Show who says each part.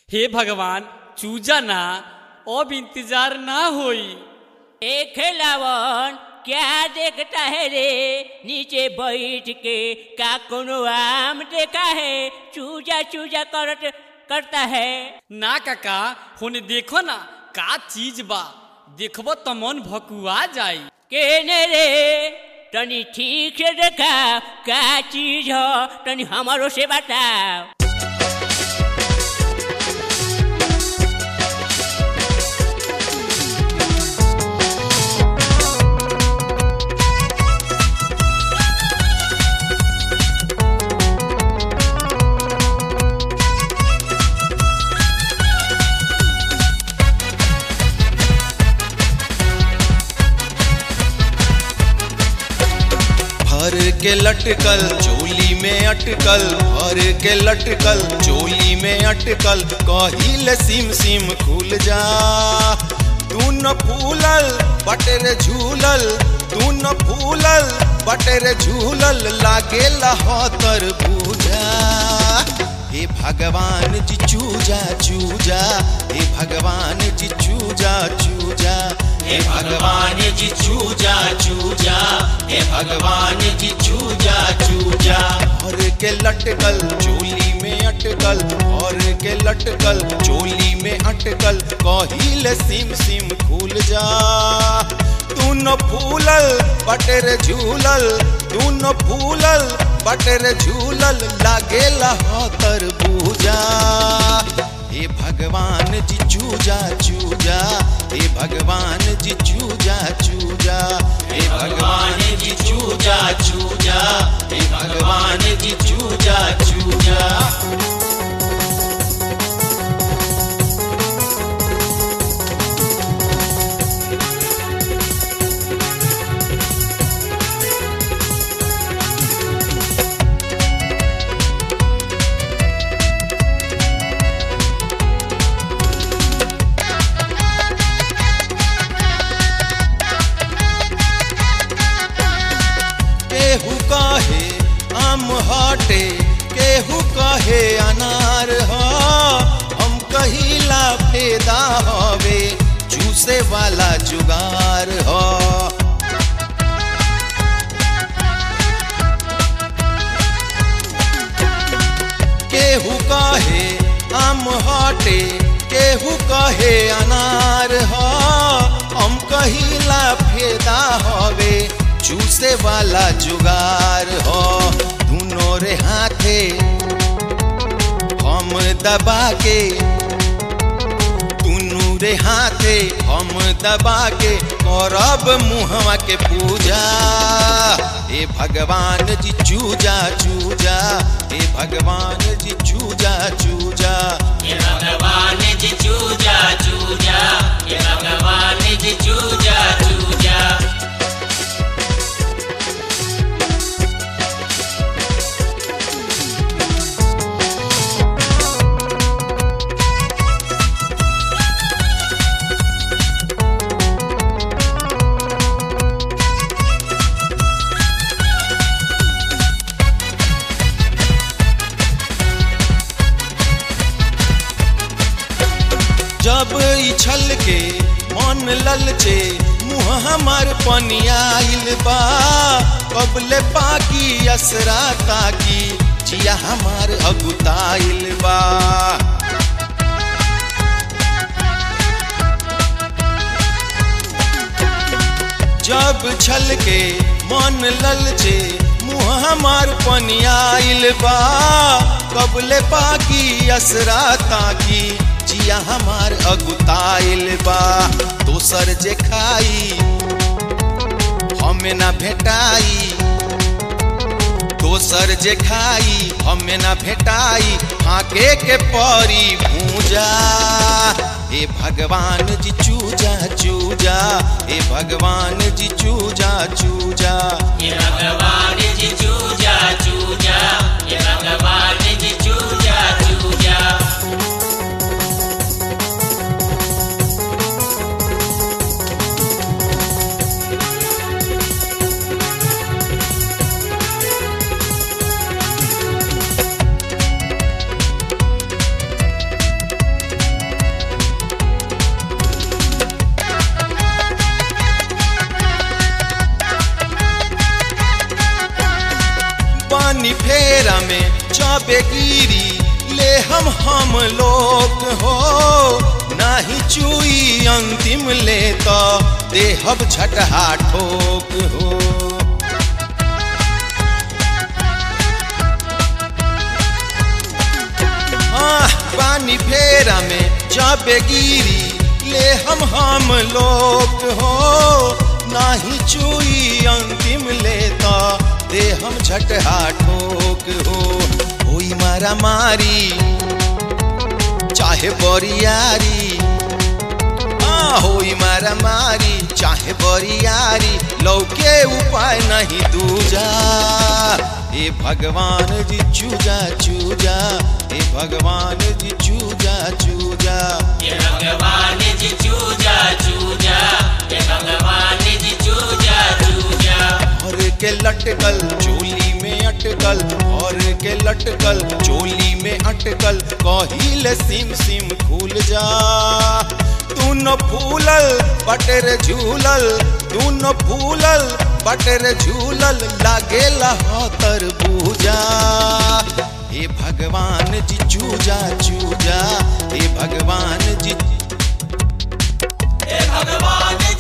Speaker 1: हे भगवान चूजा ना अब इंतजार ना होई
Speaker 2: ए खेलावन क्या देखता है रे नीचे बैठ के का कोनो आम देखा है चूजा चूजा करत करता है
Speaker 1: ना काका होने देखो ना का चीज बा देखबो तो मन भकुआ जाई
Speaker 2: केने रे तनी ठीक से देखा का चीज हो तनी हमारो से बताओ
Speaker 3: भर के लटकल चोली में अटकल भर के लटकल चोली में अटकल कहिल सिम सिम खुल जा तू न फूलल बटेर झूलल तू न फूलल बटेर झूलल लागे लहतर बूझा हे भगवान जी चूजा चूजा हे भगवान जी चूजा चूजा हे भगवान जी चूजा चूजा हे भगवान जी चूजा चूजा और के लटकल चोली में अटकल और के लटकल चोली में अटकल कहिल सिम सिम खुल जा तू न फूलल बटेर झूलल तू न फूलल बटेर झूलल लागे लहतर बूजा हे भगवान जी चूजा चूजा हे भगवान जी चूजा चूजा हे भगवान जी चूजा चूजा हे भगवान जी चूजा चूजा केहू कहे आम हटे केहू कहे अनार ह हम कहिला फेदा हवे चूसे वाला जुगार ह केहू कहे आम हटे केहू कहे अनार ह हम कहिला फेदा हवे चूसे वाला जुगार हो दोनों रे हाथे हम दबा के दुनू रे हाथे हम दबा के करब मुहवा के पूजा हे भगवान जी चूजा चूजा हे भगवान जी चूजा चूजा
Speaker 2: ये भगवान जी चूजा चूजा ये भगवान जी चूजा चूजा
Speaker 3: जब इछल के मन ललचे मुँह हमार पनियाइल बा कबले पाकी असरा ताकी जिया हमार अगुताइल बा जब छल के मन ललचे मुँह हमार पनियाइल बा कबले पाकी असरा ताकी जिया हमार अगुताइल बा दोसर जे खाई हमें ना भेटाई दोसर जे खाई हमें ना भेटाई फाके के परी भूजा हे भगवान जी चूजा चूजा हे भगवान जी चूजा चूजा
Speaker 2: ये भगवान जी चूजा चूजा ये भगवान जी चूजा चूजा
Speaker 3: जब गिरी ले हम हम लोग हो नाही चुई अंतिम ले तो देहब झटहा ठोक हो हाँ, पानी फेरा में जब गिरी ले हम हम लोग हो नाही चुई अंतिम लेता दे हम झटहा ठोक हो होई मारा मारी चाहे बोरियारी हाँ होई मारा मारी चाहे बोरियारी लौके उपाय नहीं दूजा हे भगवान जी चूजा चूजा हे भगवान जी चूजा चूजा
Speaker 2: ये भगवान जी चूजा चूजा ये भगवान जी चूजा चूजा
Speaker 3: और के लटकल चोली में अटकल और के लटकल चोली में अटकल कहिल सिम सिम खुल जा तू न फूलल बटर झूलल तू न फूलल बटर झूलल लागेला तर पूजा हे भगवान जी चूजा चूजा हे भगवान जी
Speaker 2: भगवान